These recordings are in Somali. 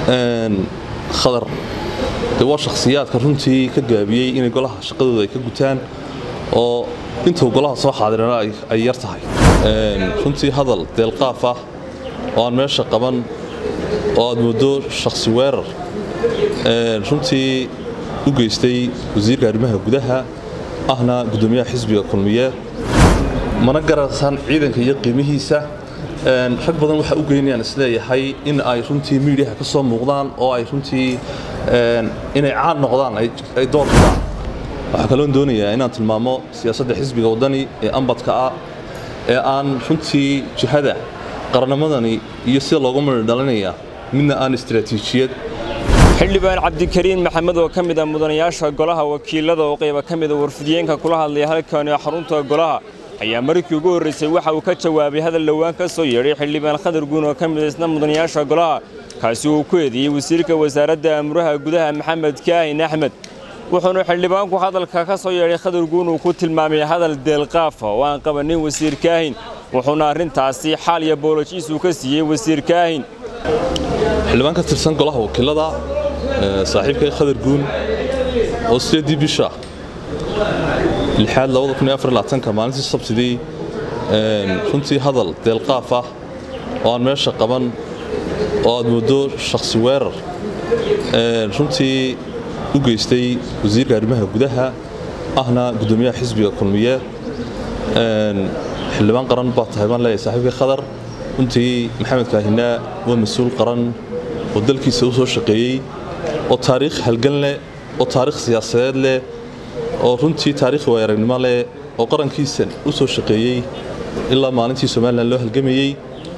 khadar dee waa shakhsiyaadka runtii ka gaabiyey inay golaha shaqadooda ay ka gutaan oo intuu golaha soo xaadirana ay yar tahay runtii hadal deelqaaf ah oo aan meesha qaban oo aad mooddo shakhsi weerar runtii u geystay wasiirka arrimaha gudaha ahna guddoomiyaha xisbiga kulmiye mana garasaan ciidanka iyo qiimihiisa rag badan waxaa u geynayaan isleeyahay in ay runtii miidiyaha ka soo muuqdaan oo ay runtii inay caan noqdaan ay door bidaan waxaa kaloon doonayaa inaan tilmaamo siyaasadda xisbiga waddani ee ambadka ah ee aan runtii jihada qarnimadani iyo sida loogu mari dhalinaya midna aan istaraatiijiyad xildhibaan cabdikariin maxamed oo ka mid a mudanayaasha golaha wakiilada oo qayba ka mida warfidiyeenka kula hadlaya halkani xarunta golaha ayaa markii ugu horraysay waxa uu ka jawaabay hadal dhowaan ka soo yeedhay xildhibaan khadar guun oo ka mid isna mudanayaasha golaha kaasi uu ku eedeeyey wasiirka wasaaradda amuraha gudaha maxamed kaahin axmed wuxuuna xildhibaanku hadalka ka soo yeedhay khadar guun uu ku tilmaamay hadal deelqaafa oo aan qabanin wasiir kaahin wuxuuna arrintaasi xaal iyo boolojiis uu ka siiyey wasiir kaahin xildhibaan ka tirsan golaha wakiilada saaxiibkay khadar guun oo sideedii bisha lixaad ka maalintii sabtidii runtii hadal deelqaaf ah oo aan meesha qaban oo aad mooddo shakhsi weerar runtii u geystay wasiirka arrimaha gudaha ahna guddoomiyaha xisbiga kulmiye xildhibaan qaran baa tahay baan leeyahay saaxiibkay khadar runtii maxamed kaahinaa waa mas-uul qaran oo dalkiisa u soo shaqeeyey oo taariikh halgan leh oo taariikh siyaasadeed leh oo runtii taariikh waayaragnimo leh oo qarankiisa u soo shaqeeyey ilaa maalintii somalilan loo halgamayey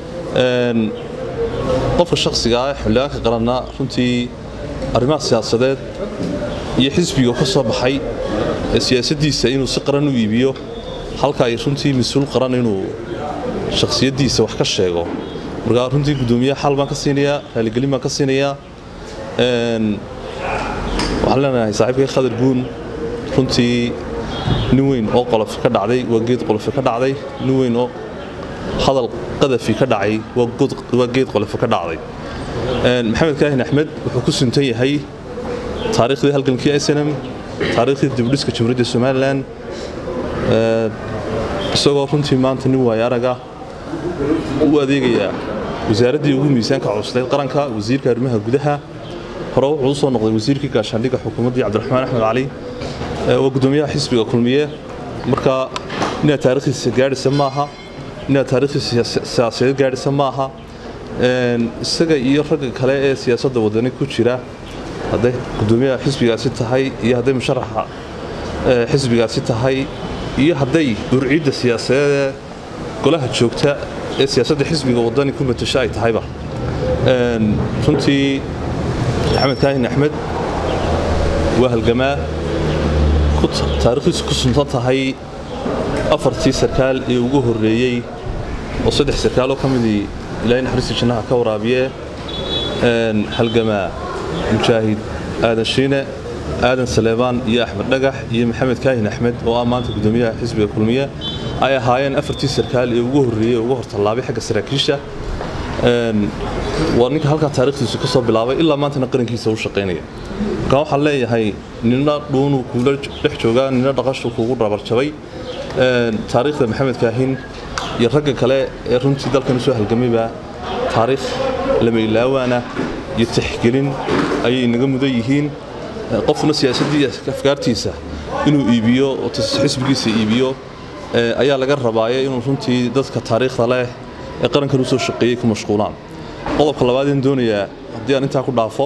qofka shakhsiga ah xildhibaanka qaranna runtii arrimaha siyaasadeed iyo xisbiga ka soo baxay ee siyaasaddiisa inuu si qaran u iibiyo halka ay runtii mas-uul qaran inuu shakhsiyaddiisa wax ka sheego markaa runtii guddoomiye xal baan ka siinayaa raaligelin baan ka siinayaa waxaan leenahay saaxiibkay khadar guun runtii nin weyn oo qolof ka dhacday waa geed qolofi ka dhacday nin weyn oo hadal qadafi ka dhacay waa geed qolofi ka dhacday maxamed kaahin axmed wuxuu ku suntan yahay taariikhdii halgankii snm taariikhdii dibdhiska jamhuuriyadda somalilan isagoo runtii maanta nin waaya araga u adeegayaa wasaaraddii ugu miisaanka cuslayd qaranka wasiirka arrimaha gudaha hore wuxuu u soo noqday wasiirkii gaashaandhigga xukuumaddii cabdiraxmaan axmed cali waa guddoomiyaha xisbiga kulmiye marka inaad taarikhdiisa gaadhisa maaha inaad taarikhdiisa siyaasadeed gaadhisa maaha isaga iyo ragga kale ee siyaasadda wadani ku jira hadday guddoomiyaha xisbigaasi tahay iyo hadday musharaxa xisbigaasi tahay iyo hadday urciidda siyaasadeedee golaha joogta ee siyaasadda xisbiga wadani ku matasho ay tahayba runtii maxamed kaahin axmed waa halgamaa taarikhdiisu ku suntan tahay afartii sarkaal ee ugu horreeyey oo saddex sarkaaloo ka midii ilaahay naxariista jannaha ka waraabiye halgamaa mujaahid aadan shiine aadan saleebaan iyo axmed dhagax iyo maxamed kaahin axmed oo ah maanta guddoomiyaha xisbiga kulmiye ay ahaayeen afartii sarkaal ee ugu horreeyey ugu hortallaabay xagga saraakiisha waa ninka halkaa taarikhdiisu ka soo bilaabay ilaa maantana qarankiisa u shaqaynaya markaa waxaan leeyahay nina dhuunuu kuula dhex joogaa nina dhaqashu kuugu dhabarjabay taariikhda maxamed kaahin iyo ragga kale ee runtii dalkan usoo halgamayba taariikh lama ilaawaana iyo tixgelin ayay inaga mudan yihiin qofna siyaasaddii afkaartiisa inuu iibiyo oo xisbigiisa iibiyo ayaa laga rabaaye inuu runtii dadka taariikhda leh ee qarankan usoo shaqeeyey ku mashquulaan qodobka labaadeen doonayaa haddii aan intaa ku dhaafo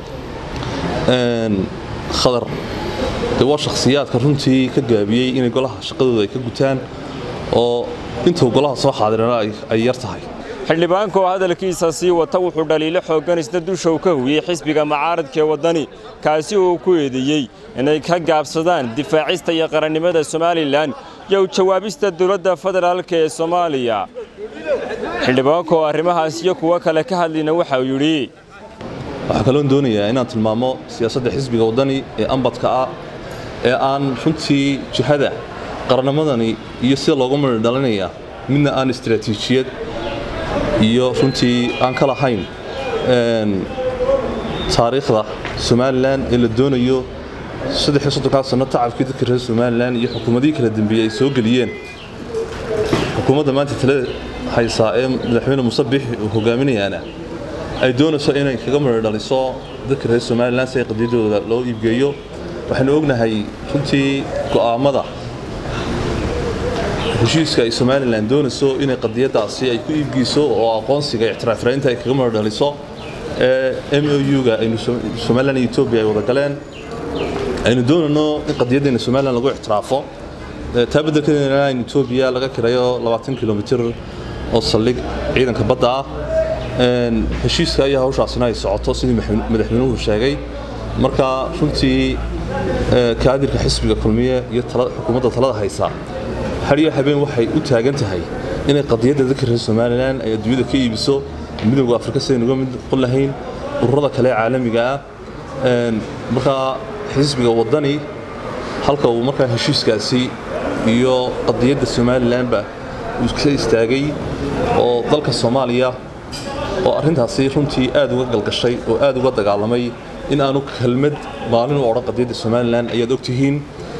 khadar dee waa shakhsiyaadka runtii ka gaabiyey inay golaha shaqadooda ay ka gutaan oo intuu golaha soo xaadirana ay yar tahay xildhibaanka oo hadalkiisa sii wata wuxuu dhaliilo xooggan isna dusha u ka hubiyey xisbiga mucaaradka ee waddani kaasi uu ku eedeeyey inay ka gaabsadaan difaacista iyo qarannimada somalilan iyo u jawaabista dowladda federaalk ee soomaaliya xildhibaanka oo arrimahaas iyo kuwo kale ka hadlayna waxa uu yidhi waxaa kaloon doonayaa inaan tilmaamo siyaasadda xisbiga waddani ee ambadka ah ee aan runtii jihada qarnimadani iyo sida loogu mari dhalinaya midna aan istaraatiijiyad iyo runtii aan ka lahayn taariikhda somalilan ee la doonayo saddexiyo soddonkaa sano tacabkii dadka reer somalilan iyo xukuumadihii kala dambeeyey ay soo geliyeen xukuumadda maanta talada haysaa ee madaxweyne muuse biixi uu hogaaminayaana ay doonayso inay kaga mari dhaliso dadka reer somalilan si ay qadiyadooda loo iibgeeyo waxaynu ognahay runtii go'aamada heshiiska ay somalilan doonayso inay qadiyadaasi ay ku iibgeyso oo aqoonsiga ictiraafraynta ay kaga mari dhaliso ee m o u-ga aynu somalilan iyo etoobiya ay wada galeen aynu doonayno in qadiyaddeena somalilan lagu ictiraafo taa beddelkeedana in etoobiya laga kirayo labaatan kilomitir oo saldhig ciidanka badda ah heshiiska ayaa hawshaasina ay socoto sidii madaxweynuhu sheegay marka runtii kaadirka xisbiga kulmiye iyo xukuumadda talada haysaa hariyo habeen waxay u taagan tahay inay qadiyadda dadka reer somalilan ay adduunyada ka iibiso midowga afrika sidayn uga mid qon lahayn ururada kale caalamiga ah markaa xisbiga waddani halka uu markaa heshiiskaasi iyo qadiyadda somalilanba uu ka istaagay oo dalka soomaaliya oo arrintaasi runtii aad uga galgashay oo aad uga dagaalamay in aanu kelmad maalin u odhan qadiyadda somalilan ayaad ogtihiin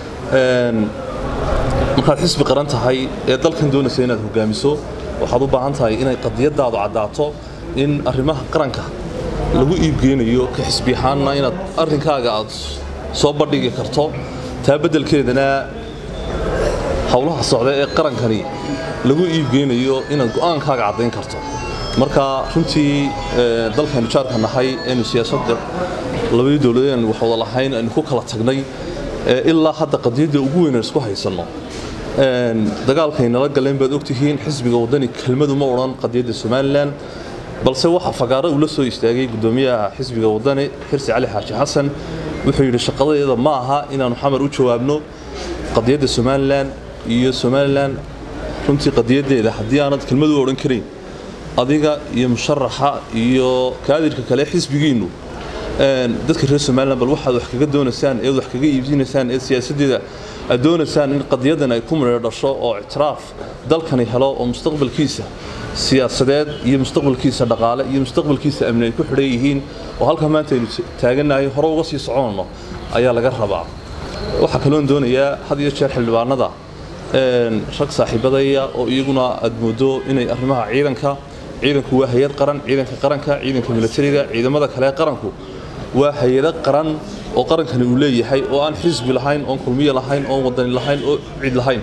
markaad xisbi qaran tahay ee dalkan doonaysa inaad hogaamiso waxaad u baahan tahay inay qadiyadaadu caddaato in arrimaha qaranka lagu iibgeynayo ka xisbi ahaanna inaad arrinkaaga aad soo bandhigi karto taa beddelkeedana howlaha socda ee qarankani lagu iibgeynayo inaad go'aankaaga caddayn karto marka runtii dalkaynu jaarka nahay aynu siyaasadda labadii dowladeed aynu wax wada lahayn aynu ku kala tagnay ilaa hadda qadiyadda ugu weyn isku haysanno dagaalkay nala galeen baad ogtihiin xisbiga waddani kelmadu ma odhan qadiyadda somalilan balse waxa fagaaro uu la soo istaagay guddoomiyaha xisbiga waddani xirsi cali xaaji xasan wuxuu yidhi shaqadeeda ma aha inaannu xamar u jawaabno qadiyadda somalilan iyo somalilan runtii qadiyaddeeda haddii aanad kelmadu u odhan karayn adiga iyo musharaxa iyo kaadirka kale xisbigiinnu dadka reer somalilan bal waxaad wax kaga doonaysaan eed wax kaga iibsinaysaan ee siyaasaddeeda aad doonaysaan in qadiyadan ay ku midho dhasho oo ictiraaf dalkani helo oo mustaqbalkiisa siyaasadeed iyo mustaqbalkiisa dhaqaale iyo mustaqbalkiisa amni ay ku xidhan yihiin oo halkaa maanta aynu taagannahay hore uga sii soconno ayaa laga rabaa waxaa kaloon doonayaa had iyo jeer xildhibaanada rag saaxiibadaya oo iyaguna aad moodo inay arrimaha ciidanka ciidanku waa hay-ad qaran ciidanka qaranka ciidanka milatariga ciidamada kale qaranku waa hay-ado qaran oo qarankani uu leeyahay oo aan xisbi lahayn oon kulmiye lahayn oon wadani lahayn oo cid lahayn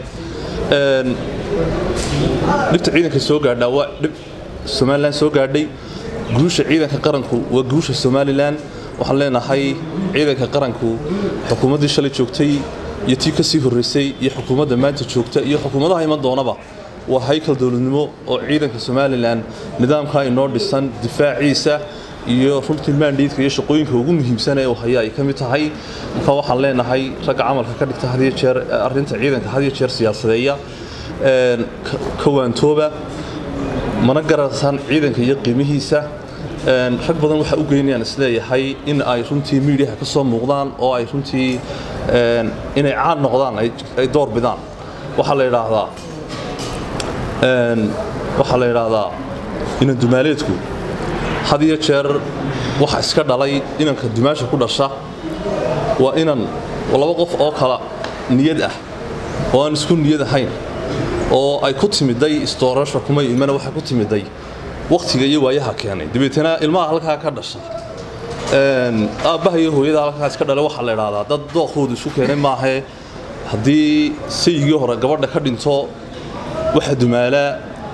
dhibta ciidanka soo gaadhaa waa dhib somalilan soo gaadhay guusha ciidanka qaranku waa guusha somalilan waxaan leenahay ciidanka qaranku xukuumaddii shalay joogtay iyo tii ka sii horraysay iyo xukuumadda maanta joogta iyo xukuumadaha iman doonaba waa haykal dowladnimo oo ciidanka somalilan nidaamkaa inoo dhisan difaaciisa iyo runtii maandhiidka iyo shaqooyinka ugu muhiimsan ee uu haya ay ka mid tahay marka waxaan leenahay ragga camalka ka dhigta hadiyo jeer arrinta ciidanka hadiyo jeer siyaasadeeya ka waantooba mana garasaan ciidanka iyo qiimihiisa rag badan waxaa u geynayaan isleeyahay in ay runtii miidiyaha ka soo muuqdaan oo ay runtii inay caan noqdaan ay door bidaan waxaa la yidhaahdaa waxaa la yidhaahdaa inan dumaaleedku had iyo jeer waxa iska dhalay inanka dumaasha ku dhasha waa inan laba qof oo kala niyad ah oo aan isku niyad ahayn oo ay ku timiday istoorasha kuma imana waxay ku timiday wakhtiga iyo waayaha keenay dabeetana ilmaha halkaa ka dhasha aabbaha iyo hooyada halkaa iska dhalay waxaa la idhaahdaa dad dookoodu isu keenay maahee haddii sayigii hore gabadha ka dhinto waxa dumaalaa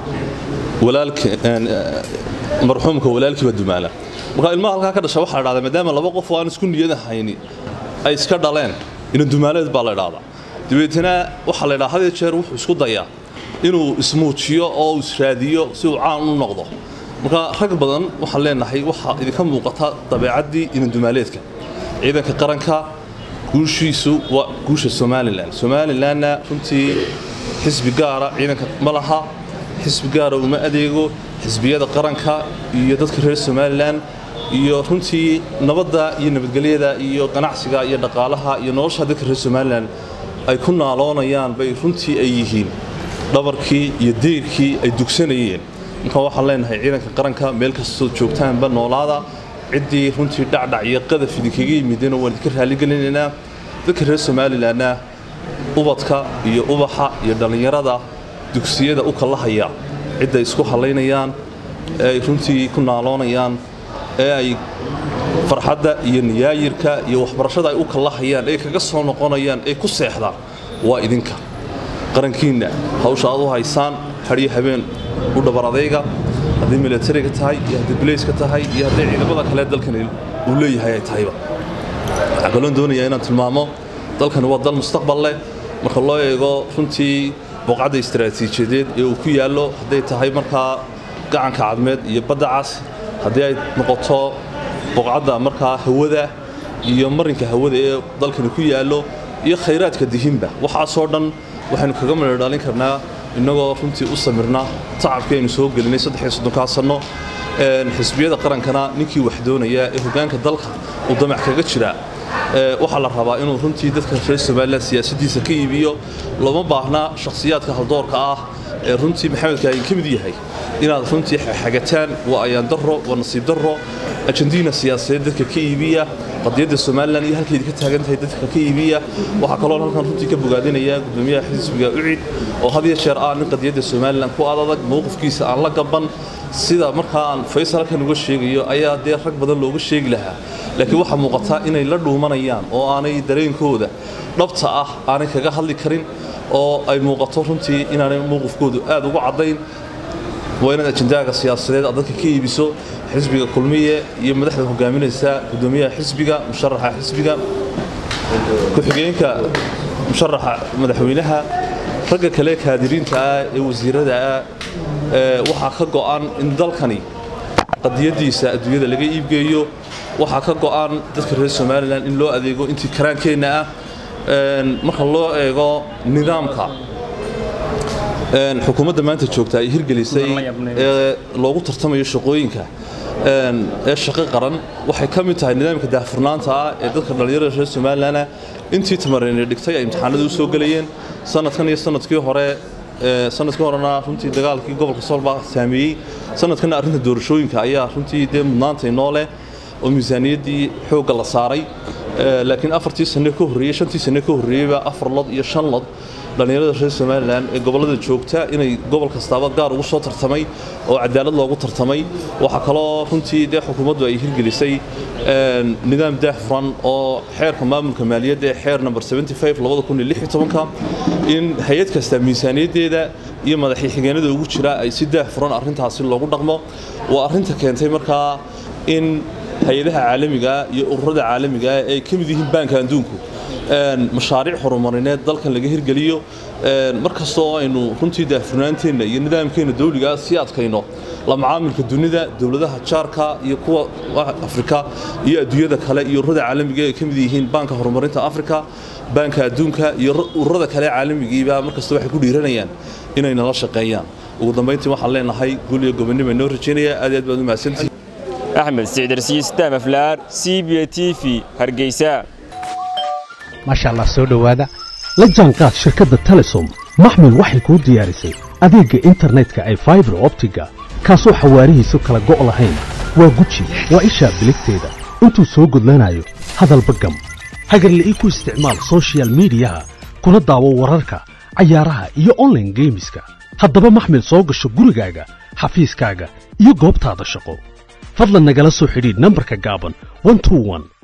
marxuumka walaalkiiba dumaala marka ilmaha halkaa ka dhasha waxaa la dhahdaa maadaama laba qof oo aan isku niyad ahayni ay iska dhaleen ina dumaaleed baa la idhahdaa dabeetana waxaa la idhaha had iyo jeer wuxuu isku dayaa inuu ismuujiyo oo israadiyo si uu caan u noqdo marka rag badan waxaan leenahay waxaa idinka muuqata dabeecaddii inadumaaleedka ciidanka qaranka guushiisu waa guusha somalilan somalilanna runtii xisbi gaara ciidanka ma laha xisbi gaara uma adeego xisbiyada qaranka iyo dadka reer somalilan iyo runtii nabadda iyo nabadgelyada iyo ganacsiga iyo dhaqaalaha iyo nolosha dadka reer somalilan ay ku naaloonayaan bay runtii ay yihiin dhabarkii iyo deyrkii ay dugsanayeen marka waxaan leenahay ciidanka qaranka meel kastoo joogtaanba noolaada ciddii runtii dhacdhac iyo qadaf idinkaga yimidena waan idinka raalligelinaynaa dadka reer somalilanna ubadka iyo ubaxa iyo dhallinyarada dugsiyada u kallahaya cidday isku hallaynayaan ee ay runtii ku naaloonayaan ee ay farxadda iyo niyaayirka iyo waxbarashada ay u kallahayaan ee kaga soo noqonayaan ee ku seexdaan waa idinka qarankiinna hawsha aad u haysaan hadhiyo habeen u dhabar adayga hadday milatariga tahay iyo hadday bilayska tahay iyo hadday ciidamada kale dalkan uu leeyahay ay tahayba waxaan kaloon doonayaa inaan tilmaamo dalkani waa dal mustaqbal leh marka loo eego runtii booqadda istaraatiijiyadeed ee uu ku yaallo hadday tahay markaa gacanka cadmeed iyo badda cas haddii ay noqoto booqadda markaa hawada iyo marinka hawada ee dalkani ku yaallo iyo khayraadka dihinba waxaasoo dhan waxaynu kaga midho dhalin karnaa innagoo runtii u samirna tacabkii aynu soo gelinay saddexiyo soddonkaa sanno xisbiyada qarankana ninkii wax doonaya ee hoggaanka dalka uu damac kaga jiraa waxaa la rabaa inuu runtii dadka reer somalilan siyaasaddiisa ka iibiyo looma baahna shakhsiyaadka haldoorka ah ee runtii maxamedka ayin ka mid yahay inaad runtii xagataan waa ayaan darro waa nasiib darro ajandiina siyaasadeed dadka ka iibiya qadiyadda somalilan iyo halkaydi ka taagan tahay dadka ka iibiya waxaa kaloo halkan runtii ka bogaadinaya gudoomiyaha xisbiga ucid oo had iyo jeer ah nin qadiyadda somalilan ku adadag mowqifkiisa aan la gaban sida markaa aan faysal halkan uga sheegayo ayaa dee rag badan looga sheegi lahaa laakiin waxaa muuqataa inay la dhuumanayaan oo aanay dareenkooda dhabta ah aanay kaga hadli karin oo ay muuqato runtii inaanay mowqifkoodu aad ugu caddayn waa inaad ajendaaga siyaasadeed aad dadka ka iibiso xisbiga kulmiye iyo madaxda hogaaminaysa gudoomiyaha xisbiga musharaxa xisbiga ku-xigeenka musharaxa madaxweynaha ragga kale kaadiriinta ah ee wasiirada ah waxaa ka go'an in dalkani qadiyadiisa adduunyada laga iibgeeyo waxaa ka go'an dadka reer somalilan in loo adeego intii karaankeenna ah marka loo eego nidaamka xukuumadda maanta joogta ay hirgelisay ee loogu tartamayo shaqooyinka ee shaqo qaran waxay ka mid tahay nidaamka daahfurnaanta ah ee dadka dhallinyarada reer somalilanah intii tamareyne dhigtay ay imtixaanada u soo gelayeen sanadkan iyo sanadkii hore sanadkii horena runtii dagaalkii gobolka soolbaa saameeyey sanadkana arrinta doorashooyinka ayaa runtii dee mudnaanta inoo leh oo miisaaniyaddii xoogga la saaray laakiin afartii sane ka horreeyey shantii sane ka horreeyeyba afar lod iyo shan lod dhallinyarada reer somalilan ee gobollada joogta inay gobol kastaaba gaar ugu soo tartamay oo cadaalad loogu tartamay waxaa kaloo runtii dee xukuumaddu ay hirgelisay nidaam daahfuran oo xeerka maamulka maaliyadda ee xeer number in hay-ad kasta miisaaniyaddeeda iyo madaxii xigeenada ugu jira ay si daahfuran arrintaasi loogu dhaqmo waa arrinta keentay markaa in hay-adaha caalamiga iyo ururada caalamiga ee ay ka mid yihiin baanka adduunku mashaariic horumarineed dalkan laga hirgeliyo markastoo aynu runtii daahfurnaanteenna iyo nidaamkeenna dawligaa sii adkayno la macaamilka dunida dowladaha jaarka iyo kuwa afrika iyo adduunyada kale iyo ururada caalamiga ay ka mid yihiin baanka horumarinta afrika baanka adduunka iyo ururada kale caalamigiiba markasta waxay ku dhiiranayaan inay nala shaqeeyaan ugu dambayntii waxaan leenahay gul iyo gobonnimo inoo rajaynaya aad aad baad u mahadsantihi axmed sicdarsiyi staan aflaar c b t v hargeysa maasha allah soo dhowaada la jaanqaad shirkadda telesom maxmil waxay kuu diyaarisay adeegga internetka ay faibar optiga kaasoo xawaarihiisu kala go' lahayn waa guji waa ishaa biligteeda intuu soo gudlanayo hadalba gam hagarle ii ku isticmaal sochial midiyaha kuna daawo wararka cayaaraha iyo onlaine geemiska haddaba maxmil soo gasho gurigaaga xafiiskaaga iyo goobtaada shaqo fadlan nagala soo xidhiidh nambarka gaaban